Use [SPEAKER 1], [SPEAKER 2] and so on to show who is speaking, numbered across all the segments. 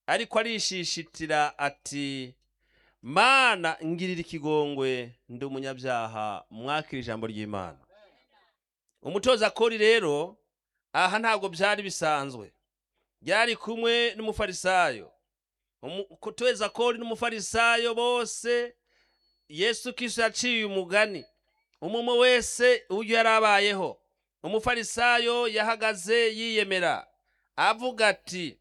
[SPEAKER 1] ariko arishishitira ati mana ngirira ikigongwe ndi umunyabyaha mwakira ijambo ry'imana umutoza kori rero aha ntabwo byari bisanzwe byari kumwe n'umufarisayo umutoza kori n'umufarisayo bose yesu kiso yaciye umugani umumwe wese uburyo yari abayeho umufarisayo yahagaze yiyemera avuga ati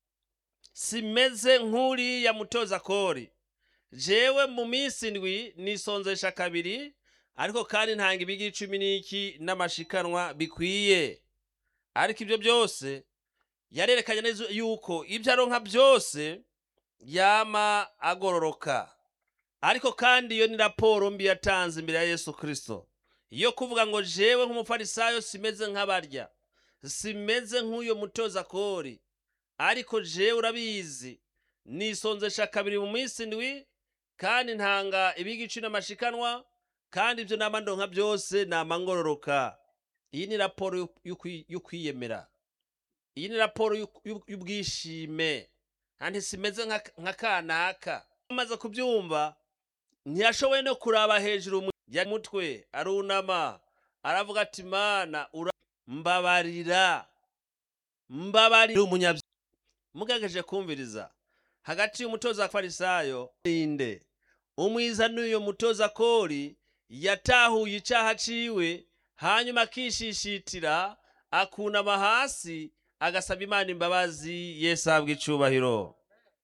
[SPEAKER 1] simeze nk'uriya mutoza kori jewe mu minsi ndwi nisonzesha kabiri ariko kandi ntanga ibigi cumi n'iki n'amashikanwa bikwiye ariko ibyo byose yarerekanye neza yuko ibyo aronka byose yama agororoka ariko kandi iyo ni raporo mbi yatanze imbere ya yesu kirisito iyo kuvuga ngo jewe nk'umufarisayo simeze nk'abarya simeze nk'uyo mutoza kori ariko jewe urabizi nisonzesha kabiri mu minsi ndwi kandi ntanga ibigicu n'amashikanwa kandi ibyo nama ndonka byose nama ngororoka iyi ni raporo y'ukwiyemera iyi ni raporo y'ubwishime kandi simeze nka kanaka amaze kubyumva ntiyashoboye no kuraba hejuru ya mutwe arunama aravuga ati mana mbabarira mbabarira umunyabyaha mugageje kumviriza hagati y'umutoza farisayo ninde umwiza n'uyo mutoza kori yatahuye icyaha ciwe hanyuma akishishitira akunama hasi agasaba imana imbabazi yesu ahabwa icubahiro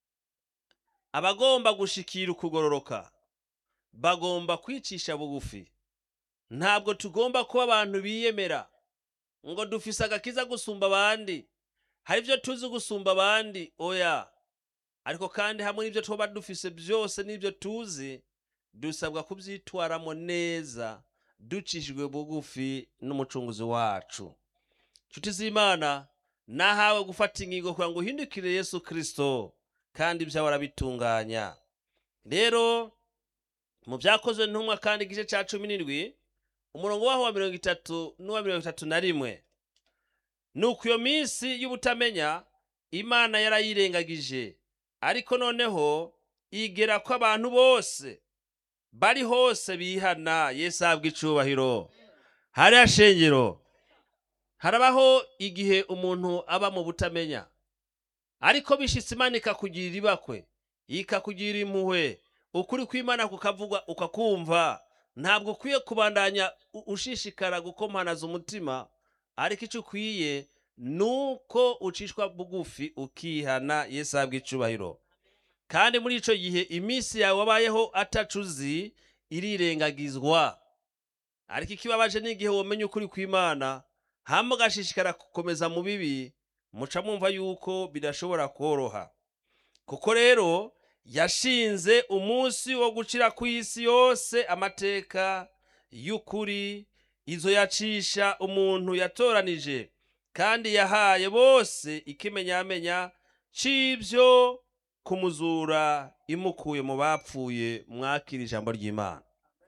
[SPEAKER 1] abagomba gushikira ukugororoka bagomba kwicisha bugufi ntabwo tugomba kuba abantu biyemera ngo dufise agakiza gusumba abandi hari ibyo tuzi gusumba abandi oya ariko kandi hamwe n'ibyo tuba dufise byose n'ibyo tuzi dusabwa kubyitwaramo neza ducishijwe bugufi n'umucunguzi wacu nshuti z'imana nahawe gufata ingingo kugira ngo uhindukire yesu kirisito kandi ibyawe arabitunganya rero mu byakozwe ntumwa kandi igice cya cumi n'indwi umurongo waho wa mirongo itatu n'uwa mirongo itatu na rimwe ni uku iyo minsi y'ubutamenya imana yarayirengagije ariko noneho igera ko abantu bose bari hose bihana yesu ahabwa icubahiro hariya shengero harabaho igihe umuntu aba mu butamenya ariko bishitse imana ikakugirira ibakwe ikakugira impuhwe ukuri kw'imana kukavugwa ukakumva ntabwo ukwiye kubandanya ushishikara gukomanaza umutima ariko icyo ukwiye ni uko ucishwa bugufi ukihana yesu ahabwa icubahiro kandi muri icyo gihe iminsi yawe wabayeho atacuzi irirengagizwa ariko ikibabaje n'igihe wamenye ukuri kw'imana hamba ugashishikara gukomeza mu bibi muca mwumva yuko bidashobora koroha kuko rero yashinze umunsi wo gucira ku isi yose amateka y'ukuri izo yacisha umuntu yatoranije kandi yahaye bose ikimenyamenya c'ibyo kumuzura imukuye mu bapfuye mwakira ijambo ry'imana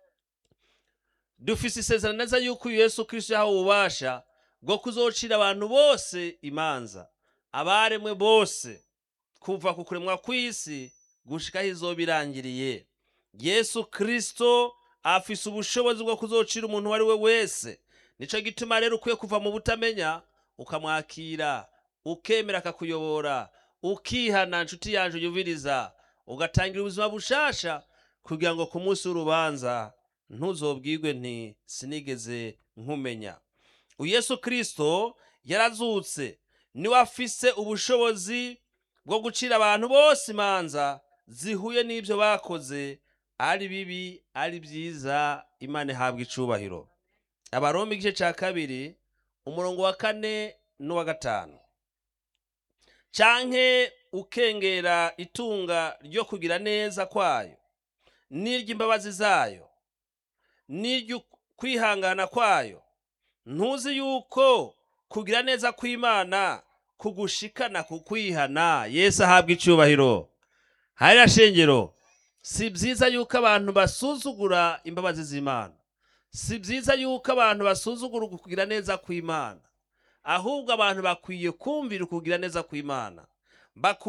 [SPEAKER 1] dufise isezerano neza yuko uyu yesu kirisito yahawe ububasha bwo kuzocira abantu bose imanza abaremwe bose kuva ku kuremwa kw'isi gushikaho izoba irangiriye yesu kirisito afise ubushobozi bwo kuzocira umuntu uwo ari we wese nico gituma rero ukwiye kuva mu butamenya ukamwakira ukemera akakuyobora ukihana nshuti yanje uyumviriza ugatangira ubuzima bushasha kugira ngo ku munsi w'urubanza ntuzobwirwe nti sinigeze nkumenya uyesu kirisito yarazutse niwe afise ubushobozi bwo gucira abantu bose imanza zihuye n'ibyo bakoze ari bibi ari byiza imana ihabwa icubahiro abarombe igice cya kabiri umurongo wa kane n'uwa gatanu canke ukengera itunga ryo kugira neza kwayo n'iry'imbabazi zayo n'iry'ukwihangana kwayo ntuzi yuko kugira neza kw'imana kugushikana ku kwihana yesu ahabwa icubahiro hariya shengero si byiza yuko abantu basuzugura imbabazi z'imana si byiza yuko abantu basuzugura ukugira neza kw'imana ahubwo abantu bakwiye kumvira ukugira neza kw'imana